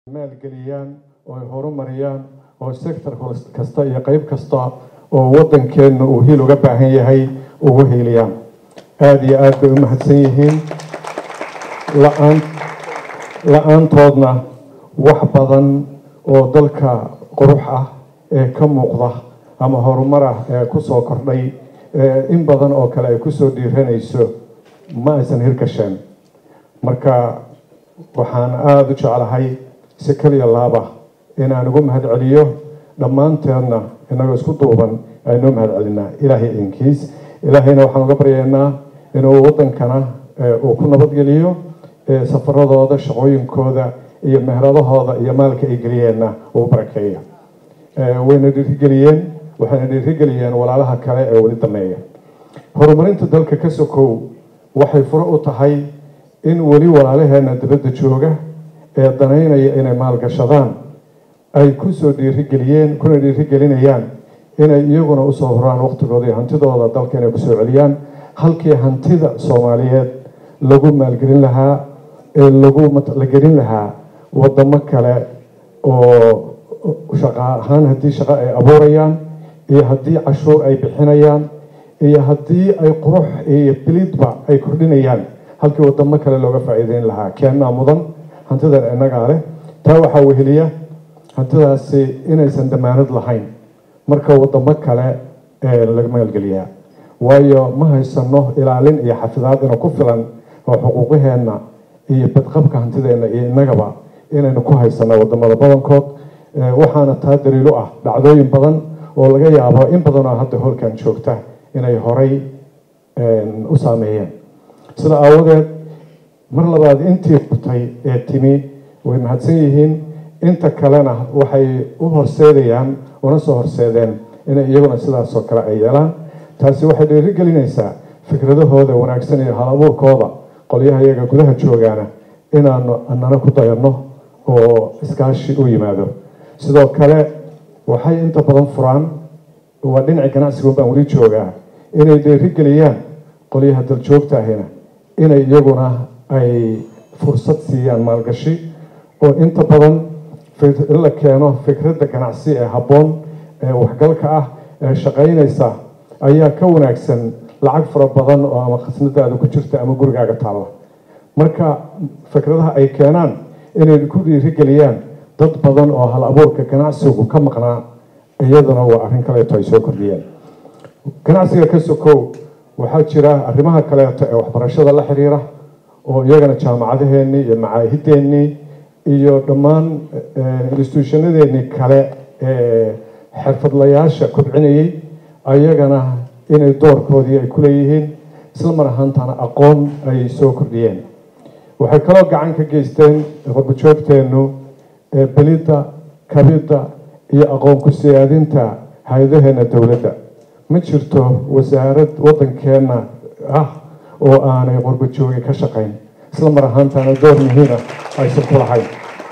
maalgeliyaan oo ay horumariyaan oo sector kasta iyo qeyb kasta oo waddankeenna uu hiil uga baahan yahay ugu hiiliyaan aada iyo aad bay u mahadsan yihiin la-aan la-aantoodna wax badan oo dalka qurux ah ee ka muuqda ama horumar ah ee kusoo kordhay in badan oo kale ay kusoo dhiiranayso ma aysan hirgasheen marka waxaan aada u jeclahay si kaliya laaba inaan ugu mahad celiyo dhammaanteedna inagoo isku duuban aynoo mahad celinaa ilaahay idinkiis ilaahayna waxaan uga baryaynaa inuu waddankana uu ku nabadgeliyo safaradooda shaqooyinkooda iyo mehradahooda iyo maalka ay geliyeenna uu barakeeyo wayna dhiirigeliyeen waxayna dhiirigeliyeen walaalaha kale ee weli dameeya horumarinta dalka ka sokow waxay furo u tahay in weli walaalaheena dibadda jooga ee danaynaya inay maalgashadaan ay kusoo dhiirigeliyeen kuna dhiirigelinayaan inay iyaguna usoo horaan waqtigooda iyo hantidooda dalka inay kusoo celiyaan halkii hantida soomaaliyeed lagu maalgelin lahaa ee lagu la gelin lahaa wadamo kale oo shaqa ahaan haddii shaqo ay abuurayaan iyo haddii cashuur ay bixinayaan iyo haddii ay qurux iyo bilidba ay kordhinayaan halkii wadamo kale looga faa'iideyn lahaa keenaa mudan hantidan innagaa leh taa waxaa weheliya hantidaasi inaysan damaanad lahayn marka wadamo kale laga maalgeliyaa waayo ma haysano ilaalin iyo xafidaad ina ku filan oo xuquuqaheenna iyo badqabka hantideenna iyo innagaba inaynu ku haysano wadamada badankood waxaana taa daliilo ah dhacdooyin badan oo laga yaabo in badan oo hadda holkan joogta inay horay u saameeyeen sida aawadeed mar labaad intii furtay ee timi way mahadsan yihiin inta kalena waxay u horseedayaan una soo horseedeen inay iyaguna sidaasoo kale ay yeelaan taasi waxay dhiirigelinaysaa fikradahooda wanaagsan iyo hal abuurkooda qolyaha iyaga gudaha joogaana inaanu anana ku dayanno oo iskaashi u yimaado sidoo kale waxay inta badan furaan waa dhinaci ganacsigun baan weli joogaa inay dhiirigeliyaan qolyaha daljoogta ahina inay iyaguna ay fursad siiyaan maalgashi oo inta badan in la keeno fikradda ganacsi ee habboon ee waxgalka ah ee shaqaynaysa ayaa ka wanaagsan lacag fara badan oo ama khasnadaada ku jirta ama gurigaaga taalla marka fikradaha ay keenaan inay ku dhiirigeliyaan dad badan oo hal abuurka ganacsigu ka maqnaa iyaduna waa arrin kaleeto ay soo kordhiyeen ganacsiga ka sokow waxaa jira arrimaha kaleeto ee waxbarashada la xiriira oo iyagana jaamacadaheennii iyo macaahideennii iyo dhammaan instituushanadeennii kale ee xirfadlayaasha kobcinayay ayagana inay doorkoodii ay ku leeyihiin isla mar ahaantana aqoon ay soo kordhiyeen waxay kaloo gacan ka geysteen qurbajoogteennu belidda kabidda iyo aqoon ku siyaadinta hay-adaheena dowladda ma jirto wasaarad waddankeenna ah oo aanay qurbajoogi ka shaqayn isla mar ahaantana door muhiima aysan ku lahayn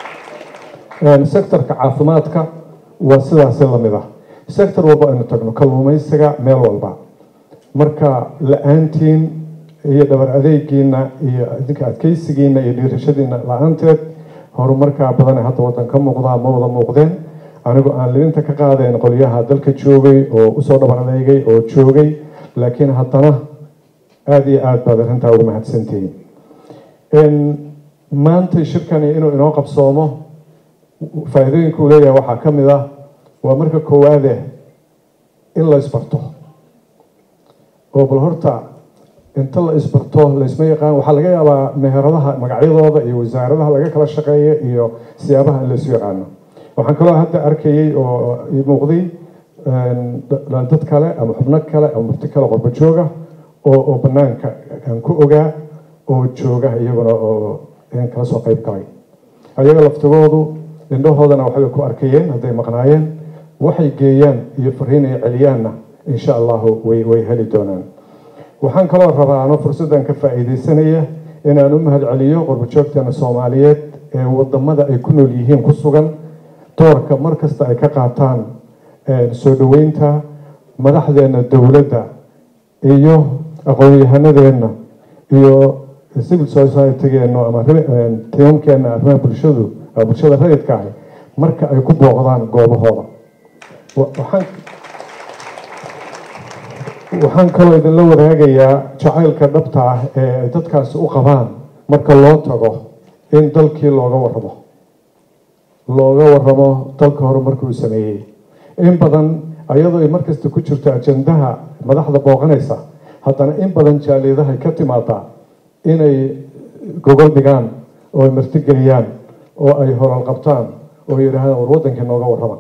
sectorka caafimaadka waa sidaasi lamid ah sector walba aynu tagno kalluumaysiga meel walba marka la-aantiin iyo dhabar adeegiina iyo idinka adkeysigiina iyo dhiirashadiina la-aanteed horumarkaa badane hadda waddan ka muuqdaa ma wada muuqdeen anigu aan libinta ka qaadayn qolyaha dalka joogay oo usoo dhabar adeegay oo joogay laakiin haddana aada iyo aada baad arrintaa ugu mahadsantihiin maanta shirkani inuu inoo qabsoomo faa-iidooyinka uu leeyahay waxaa ka mid ah waa marka koowaade in la isbarto oo bal horta inta la isbarto laysma yaqaan waxaa laga yaabaa meheradaha magacyadooda iyo wasaaradaha laga kala shaqeeya iyo siyaabaha in laysu yaqaano waxaan kaloo hadda arkayay oo muuqday dad kale ama xubno kale ama mufti kale qorba jooga oo oo banaanka aan ku ogaa oo jooga iyaguna oo kala soo qeyb galay ayaga laftigoodu indhahoodana waxbay ku arkayeen hadday maqnaayeen waxay geeyaan iyo fariin ay celiyaanna insha allahu way way heli doonaan waxaan kaloo rabaa ano fursaddan ka faa'iidaysanaya inaan u mahad celiyo qurbajoogteena soomaaliyeed ee wadamada ay ku nool yihiin ku sugan doorka mar kasta ay ka qaataan soo dhoweynta madaxdeena dowladda iyo aqoon-yahanadeenna iyo civil society-geennu ama tiimamkeena arrimaha bulshadu waa bulshada rayidka ahi marka ay ku booqdaan goobahooda waxaan waxaan kaloo idinla wadaagayaa jacaylka dhabta ah ee ay dadkaasi u qabaan marka loo tago in dalkii looga waramo looga waramo dalka hore markuu sameeyey in badan ayadoo ay markasta ku jirto ajandaha madaxda booqanaysa haddana in badan jaaliyadahay ka timaadaa inay gogol dhigaan oo ay martigeliyaan oo ay horal qabtaan oo yidhaahdaan war waddankii nooga warrama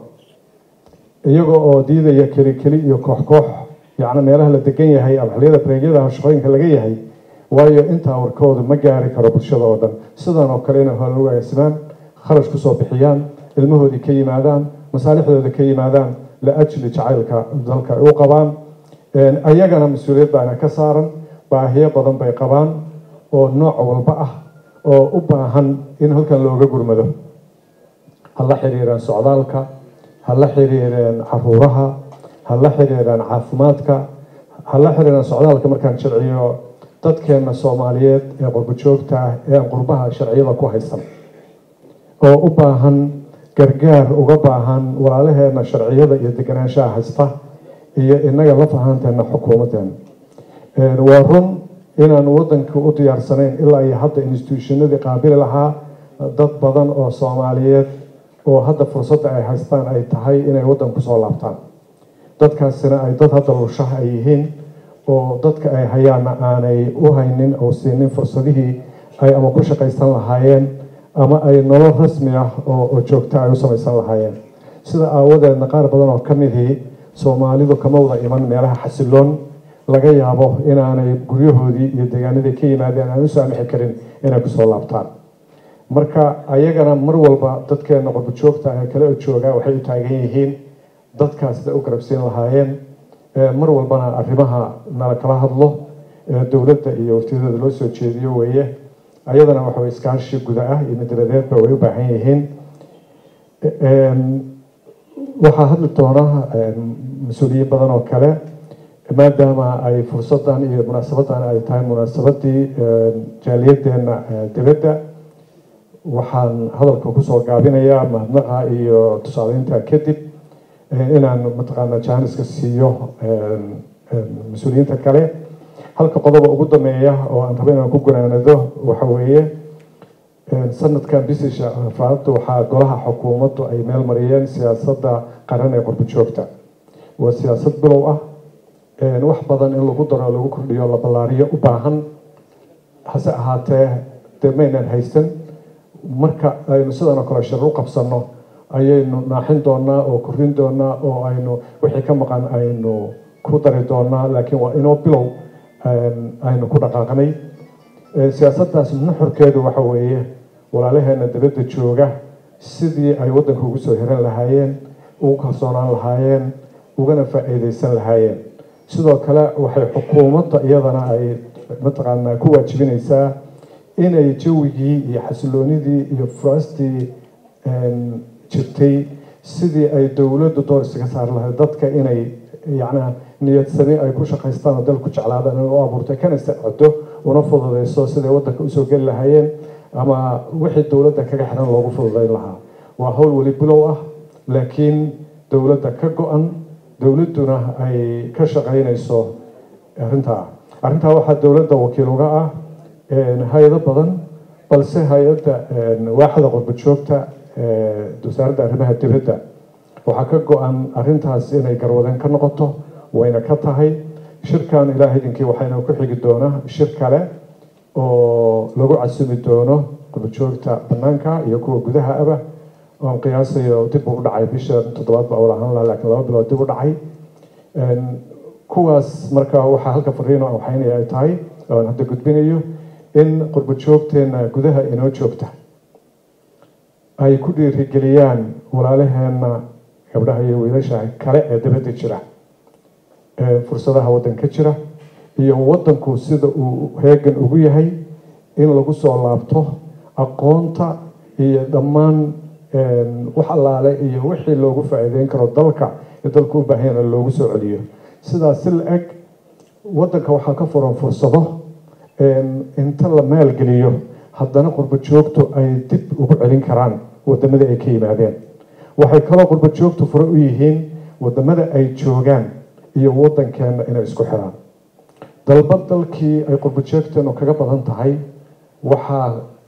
iyaga oo diidaya keli keli iyo koox koox yacni meelaha la degan yahay ama xilliyada bareegyada shaqooyinka laga yahay waayo intaa warkooda ma gaari karo bulshada oo dhan sidan oo kale inay hore ugu agaasimaan kharash kusoo bixiyaan ilmahoodii ka yimaadaan masaalixdooda ka yimaadaan liajli jacaylka dalka ay u qabaan ayagana mas-uuliyad baana ka saaran baahiyo badan bay qabaan oo nooc walba ah oo u baahan in halkan looga gurmado ha la xiriiraan socdaalka ha la xiriireen caruuraha ha la xiriiraan caafimaadka ha la xiriiraan socdaalka markaan sharciyo dadkeena soomaaliyeed ee qurbajoogta ah ee aan qurbaha sharciyada ku haysan oo u baahan gargaar uga baahan walaalaheena sharciyada iyo deganaanshaha haysta iyo inaga la fahanteena xukuumadeena waa run inaan wadanka u diyaarsanayn ilaa iyo hadda institutionadii qaabili lahaa dad badan oo soomaaliyeed oo hadda fursadda ay haystaan ay tahay inay waddan kusoo laabtaan dadkaasina ay dad hadda lushaha ay yihiin oo dadka ay hayaana aanay u haynin oo siinin fursadihii ay ama ku shaqaysan lahaayeen ama ay nolol rasmi ah oo joogta ay u samaysan lahaayeen sida aawadeedna qaar badan oo ka midii soomaalidu kama wada iman meelaha xasiloon laga yaabo inaanay guryahoodii iyo deegaanadii ka yimaadeen aan u saamixi karin inay kusoo laabtaan marka ayagana mar walba dadkeena qurbajoogta ee kale jooga waxay u taagan yihiin dadkaas siday u garabsiin lahaayeen mar walbana arrimaha nala kala hadlo dowladda iyo waftiyadeeda loo soo jeediyo weeye ayadana waxa iskaashi guda ah iyo midladeedba way u baahan yihiin waxaa hadli doona mas-uuliyiin badan oo kale maadaama ay fursadan iyo munaasabadan ay tahay munaasabadii jaaliyadeena dibadda waxaan hadalka kusoo gaabinayaa mahadnaqa iyo tusaaleynta kadib inaan mataqaana jaaniska siiyo mas-uuliyiinta kale halka qodoba ugu dameeya oo aan rabo inaan ku gunaanado waxa weeye sanadkan bisisha afaarada waxaa golaha xukuumaddu ay meel mariyeen siyaasadda qaran ee qurba joogta waa siyaasad bilow ah wax badan in lagu daro lagu kordhiyo la ballaariyo u baahan hase ahaatee dee maynan haysan marka aynu sidan oo kale shir u qabsanno ayaynu naaxin doonaa oo korin doonaa oo aynu wixii ka maqan aynu ku dari doonaa laakiin waa inoo bilow aynu ku dhaqaaqnay siyaasaddaas nuxurkeedu waxa weeye walaalaheena dibadda jooga sidii ay waddanka ugu soo hiran lahaayeen ugu kalsoonaan lahaayeen ugana faa-iideysan lahaayeen sidoo kale waxay xukuumadda iyadana ay mataqaanaa ku waajibinaysaa inay jawigii iyo xasiloonidii iyo furaastii jirtay sidii ay dowladdu door isaga saari lahayd dadka inay yacnaa niyadsani ay ku shaqaystaan oo dalku jeclaadaan inay u abuurtay kana sacdo una fududeyso siday waddanka usoo geli lahaayeen ama wixii dowladda kaga xiran loogu fududeyn lahaa waa howl weli bilow ah laakiin dowladda ka go-an dowladduna ay ka shaqaynayso arrintaa arrintaa waxaa dowladda wakiil uga ah hay-ado badan balse hay-adda waaxda qurba joogta wasaaradda arrimaha dibadda waxaa ka go-an arrintaas inay garwadeen ka noqoto wayna ka tahay shirkan ilaah idinkii waxayna ku xigi doonaa shir kale oo lagu casumi doono qurbajoogta banaanka iyo kuwa gudaha aba oon qiyaasayo dib u dhacay bisha toddobaad ba ula ahaan laha lakiin laba bilood dib u dhacay kuwaas marka waxaa halka fariino waxaynaya ay tahay oan hadda gudbinayo in qurbajoogteena gudaha inoo joogta ay ku dhiirigeliyaan walaalaheena gabdhaha iyo wiilasha kale ee dabadda jira fursadaha waddanka jira iyo waddanku sida uu heegan ugu yahay in lagu soo laabto aqoonta iyo dhammaan wax allaale iyo wixii loogu faa-iideyn karo dalka ee dalku u baahanyana loogu soo celiyo sidaas si la-eg waddanka waxaa ka furan fursado inta la maalgeliyo haddana qurba joogtu ay dib ugu celin karaan wadamada ay ka yimaadeen waxay kaloo qurba joogtu fure u yihiin wadamada ay joogaan iyo wadankeena inay isku xiraan dalba dalkii ay qurba joogteenu kaga badan tahay waxaa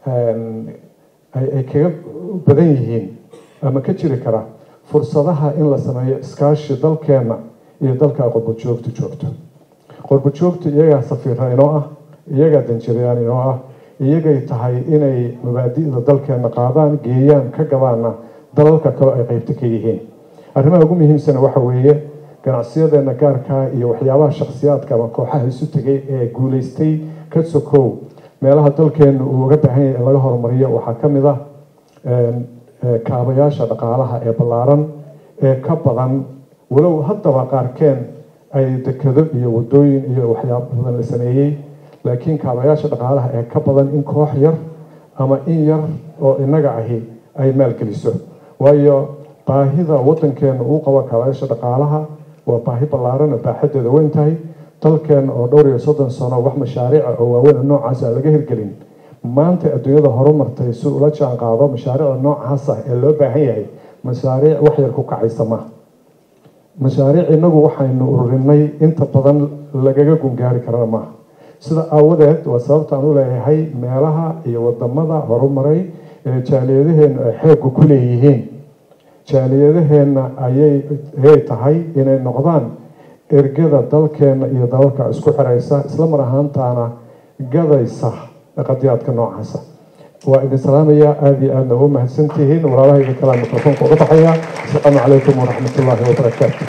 ay kaga badan yihiin ama ka jiri kara fursadaha in la sameeyo iskaashi dalkeena iyo dalka qurba joogtu joogto qurba joogtu iyagaa safiira inoo ah iyagaa danjirayaan inoo ah iyagay tahay inay mabaadi'da dalkeena qaadaan geeyaan ka gabaana dalalka kaleo ay qeybta ka yihiin arrimaha ugu muhiimsana waxa weeye ganacsiyadeena gaarkaa iyo waxyaabaha shakhsiyaadka ama kooxaha isu tegay ee guuleystay ka sokow meelaha dalkeenu uu uga baahan yahay in laga horumariyo waxaa ka mid ah kaabayaasha dhaqaalaha ee ballaaran ee ka badan walow haddaba qaarkeen ay dekado iyo wadooyin iyo waxyaaba badan la sameeyey laakiin kaabayaasha dhaqaalaha ee ka badan in koox yar ama in yar oo inaga ahi ay maalgeliso waayo baahida wadankeena uu qabo kaabayaasha dhaqaalaha waa baahi ballaaran oo baaxadeeda weyn tahay dalkeena oo dhowr iyo soddon sano wax mashaariica oo waaweyn noocaas aan laga hirgelin maanta adduunyada horumartay si ula jaan qaado mashaariicda noocaas ah ee loo baahan yahay mashaariic wax yar ku kacaysa maaha mashaariic inagu waxaynu ururinay inta badan lagaga gungaari karana maaha sida aawadeed waa sababtaan u leeyahay meelaha iyo wadamada horumaray ee jaaliyadaheenu ay xeeggu ku leeyihiin jaaliyadaheenna ayay tahay inay noqdaan ergada dalkeena iyo dalalka isku xiraysa isla mar ahaantaana gadaysa qadiyaadka noocaasa waa idin salaamaya aada iyo aadna ugu mahadsantihiin walaalahayga kalaa mikrofoonka uga baxaya asalaamu calaykum waraxmat ullaahi wabarakaatu